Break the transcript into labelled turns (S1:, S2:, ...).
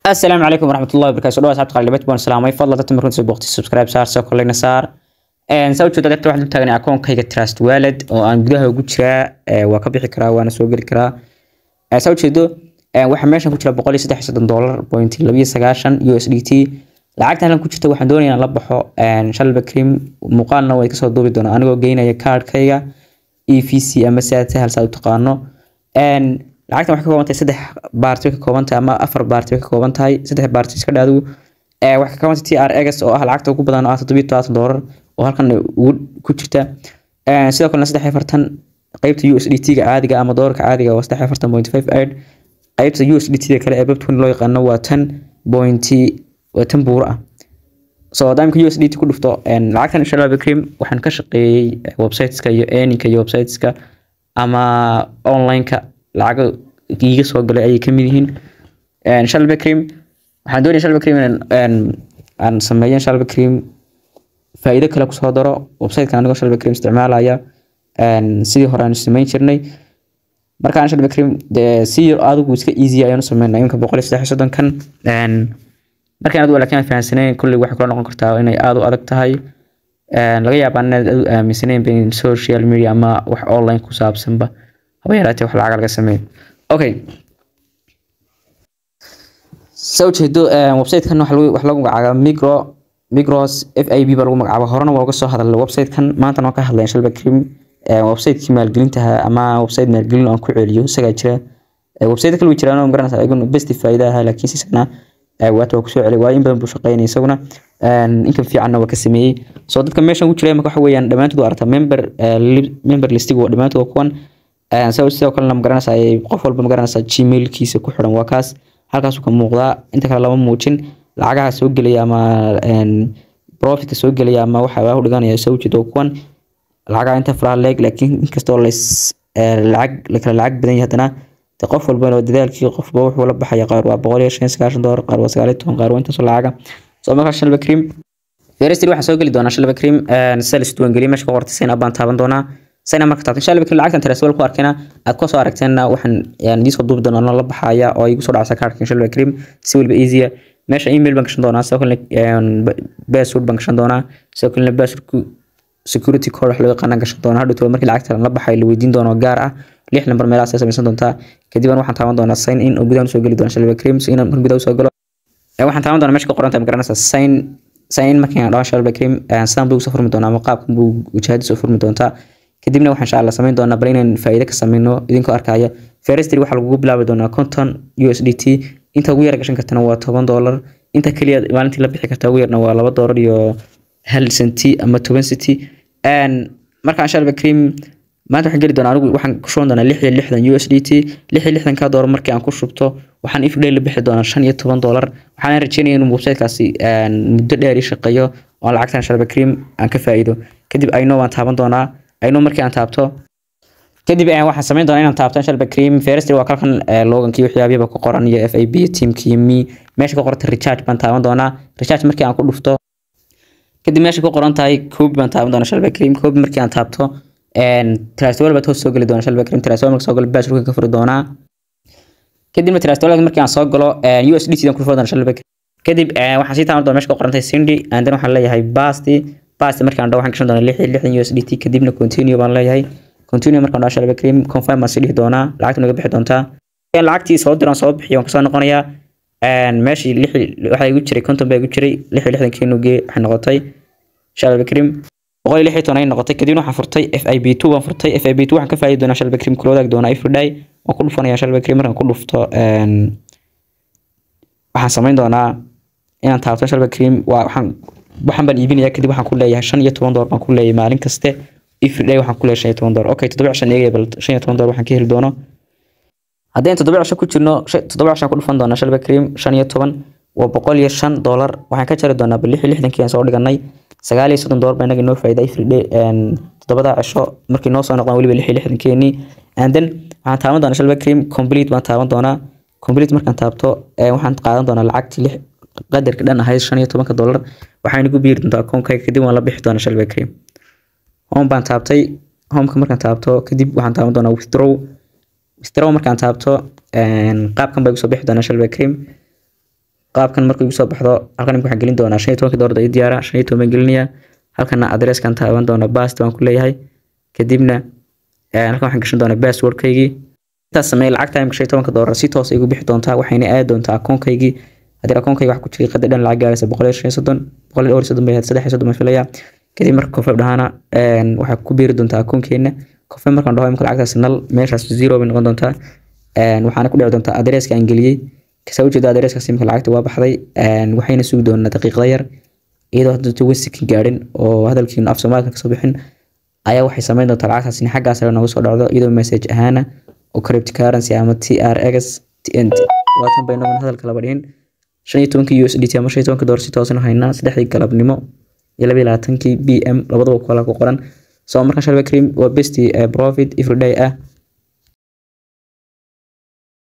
S1: asalaamu calaykum waraxmatullahi wabarakatu dhawaad asxaabta qalibad baan salaamay fadlan dadka markunta soo booqtay subscribe saar soo kolleyna saar een saa ujeeda dadka waxaan u taagnay akoonkayga trust wallet oo aan gudaha ugu jiraa ee waa ka bixi karaa waana soo geli karaa ee saa ujeedo ee waxa meeshan ku jira 133 dollar point 290 USDT lacagta halkan ku jirta waxaan doonayaa inaan la baxo een shalba cream muuqaalna way ka soo duubi doonaa anigoo geynaya cardkayga EVC ama sidaad hal saa u taqaano een lacagtan waxay ka kooban tahay saddex baarti ka kooban tahay ama afar baarti ka kooban tahay saddex baarti iska dhaadu ee waxay ka kooban tahay TRX oo ah lacagta ugu badan oo ah 720 dollar oo halkan ugu ku jirta ee sidoo kale saddex afartan qaybta USDT ga caadiga ama doolarka caadiga waa saddex afartan point five eight qaybta USDT ga kale ee babtun loo yaqaano waa tan point waa tan buur ah so daamka USDT ku dhufto een lacagtan insha Allah cream waxaan ka shaqeeyay websiteska iyo earningka iyo websiteska ama online-ka lacago iiga soo galay ayay kamid yihiin een shalba cream waxaan doonaya shalba cream in aan sameeyo shalba cream faa'iido kale kusoo daro website-kan anigoo shalba cream isticmaalaya een sidii hore aan samayn jirnay markaan shalba cream dee si yar adigu iska easy ayaan u sameynaa iminka boqol iyo saddex iyo soddon kan een markaan adigu laakiin fahansanayn kulli waxay kula noqon kartaa inay aad u adag tahay laga yaabaa inaad aad u aaminsanayn in social media ama wax online ku saabsanba haba yaraatee wax lacag laga sameeyo okay soo jeedo website-kan wax lagu wax lagu magacaabo micro micros FIB baa lagu magacaabo horena waa uga soo hadalay website-kan maanta waan ka hadlayn shalba cream website-kii maalgelinta ama website maalgelin aan ku celiyo isagaa jira website kale way jiraan oo garanaysaa ayaguna best faa'iido ah laakiin si sana waata waa kusoo celay waa in badan buu shaqeynaya isaguna inkan fiicanna waa ka sameeyey soo dadka meeshan ku jira marka waxa weeyaan dhammaantood waa aragtaa member member listiga waa dhammaantood waa kuwan sidoo kalena magaranaysaa qof walba magaranaysaa gmailkiisa ku xiran waa kaas halkaasuu ka muuqdaa inta kale lama muujin lacagaha soo gelaya ama profitka soo gelaya ama waxa waa u dhiganaya soo jeedo kuwan lacagaha inta faraha leeg laakiin inkastoo lays lacag la kala lacag badan yahay haddana de qof walba dadaalkii qofba wuxuu la baxaya qaar waa boqol iyo shan sagaashan doolar qaar waa sagaal iyo toban qaar waa intaasoo lacaga soo markaa shalba cream ferestri waxaan soo geli doonaa shalba cream sida la isduwangeliye meesha ka qortay sayna baan taaban doonaa sayna marka taabtan shalba cream lacagtan tereswal ku arkayna aad kusoo aragteenna waxaan idiin soo duubi doonaa la baxaya oo igu soo dhacsa kaarkan shalba cream si waliba easya meesha email baan gashan doonaa sidoo kalena password baan gashan doonaa sidoo kalena passwordku security code wax loo yaqaana gashan doonaa hadhowto markii lacagta la baxay la weydiin doono gaar ah lix lambar meelahaas samaysan doontaa kadib waxaan taaban doonaa sign in oo gudaha usoo geli doona shalba cream so inaan gudaha usoo galo waxaan taaban doonaa meesha ka qoranta magaranaysaa sign sign in markaan dhawan shalba cream sidaan buu usoo furmi doonaa ama qaabkan buu wajahadiisa soo furmi doontaa kadibna waxaan insha allah samayn doonaa bal inaan faa'iido ka sameyno idinkoo arkaya ferestry waxaa lagugu bilaabi doonaa konton USDT inta ugu yar gashan kartana waa toban dollar inta kaliya maalintii la bixi karta ugu yarna waa laba dollar iyo hal senti ama toban senti markaan shalba cream maanta waxaan geli doonaa anigu waxaan ku shuban doonaa lix iyo lixdan USDT lix iyo lixdan ka dollar markii aan ku shubto waxaan if la bixi doonaa shan iyo toban dollar waxaan rajeynaya inuu websitekaasi muddo dheer ii shaqeeyo oo lacagtan shalba cream aan ka faa'iido kadib ayno waan taaban doonaa ayno markii aan taabto kadib waxaan samayn doonaa inaan taabto shalba cream ferestry waa kalkan logankii waxyaabiyaba ku qoran iyo FIB teamkii iyo me meesha ka qoranta recharge baan taaban doonaa recharge markii aan ku dhufto kadib meesha ku qoran tahay koobi baan taaban doonaa shalba cream koobi markii aan taabto trastwal baad hoos soo geli doonaa shalba cream trastwal marka soo galo bashurka ka furi doonaa kadibna trastwal markii aan soo galo USDT dan ku furi doonaa shalba cream kadib waxaan sii taaban doonaa meesha ka qoran tahay Cindy and then waxaan leeyahay basti basti markaan dhaw waxaan gashan doonaa lix iyo lixdan USDT kadibna continue baan leeyahay continue markaan dhaw shalba cream confirm baan sii dhihi doonaa lacagta naga bixi doontaa lacagtii soo diraan soo bixiyo waan kasoo noqonayaa meeshii lix waxaa igu jiray konton baa igu jiray lix iyo lixdan kiinugee waxay noqotay shalba cream boqol iyo lix iyo toban ay noqotay kadibna waxaan furtay FIB two baan furtay FIB two waxaan ka faa'iidi doonaa shalba cream kula wadaagi doonaa everyday waan ku dhufanayaa shalba cream markaan ku dhufto waxaan samayn doonaa inaan taabto shalba cream waa waxaan waxaan baan iibinayaa kadib waxaan ku leeyahay shan iyo toban dollar baan ku leeyahay maalin kaste everyday waxaan ku leeyahay shan iyo toban dollar okay toddoba cishan eegaya bal shan iyo toban dollar waxaan ka heli doono haddeen toddoba cisho ku jirno toddoba cishan ku dhufan doonaa shalba cream shan iyo toban waa boqol iyo shan dollar waxaan ka jari doonaa bal lix iyo lixdankii aan soo dhiganay sagaal iyo soddon dollar baa inaga inoo faa'iida everyday toddobada cisho markii noo soo noqdaan weliba lix iyo lixdankeenii and then waxaan taaban doonaa shalba cream complete baan taaban doonaa complete markaan taabto waxaan qaadan doonaa lacagtii lix qadarka dhan ahayd shan iyo tobanka dollar waxaan igu biiri doontaa akoonkayga kadib waan la bixi doonaa shalba cream home baan taabtay homeka markaan taabto kadib waxaan taaban doonaa withdraw withdraw markaan taabto qaabkan baa igu soo bixi doonaa shalba cream qaabkan markuu igu soo baxdo halkan imika waxaan gelin doonaa shan iyo tobanka doolar ii diyaara shan iyo toban baan gelinayaa halkana adreeskan taaban doona bast baan ku leeyahay kadibna halkan waxaan gashan doonaa passwordkaygii intaas sameey lacagta imika shan iyo tobanka doolar si toos igu bixi doontaa waxayna aadi doontaa akoonkaygii haddii akoonkayga wax ku jiray qadar dhan lacag gaaraysa boqol iyo shan iyo soddon boqol iyo dhowr iyo soddon bay ahayd saddex iyo soddon baan filayaa kadib marka confirm dhahana waxaa ku biiri doontaa akoonkeena confirm markaan dhaho imika lacagtaas nal meeshaas zero bay noqon doontaa waxaana ku dhici doontaa adreeska aan geliyey kasaa ujeeda adreeskaas imika lacagta waa baxday waxayna sugi doonaa daqiiqada yar iyadoo hadda wasikin gaadhin oo hadalkiinu af soomaalika kasoo bixin ayaa waxay samayn doontaa lacagtaas in xaggaas sare nooga soo dhacdo iyadoo message ahaana oo cryptocurrency ama trx tnt waatan bay noqon hadalka laba dhihin shan iyo tobankii USDT ama shan iyo tobanka doolar si toosan haynaa saddexdii galabnimo iyo laba iyo labaatankii BM labadaba kala ku qoran soo markaan shalba cream waa best profit everyday ah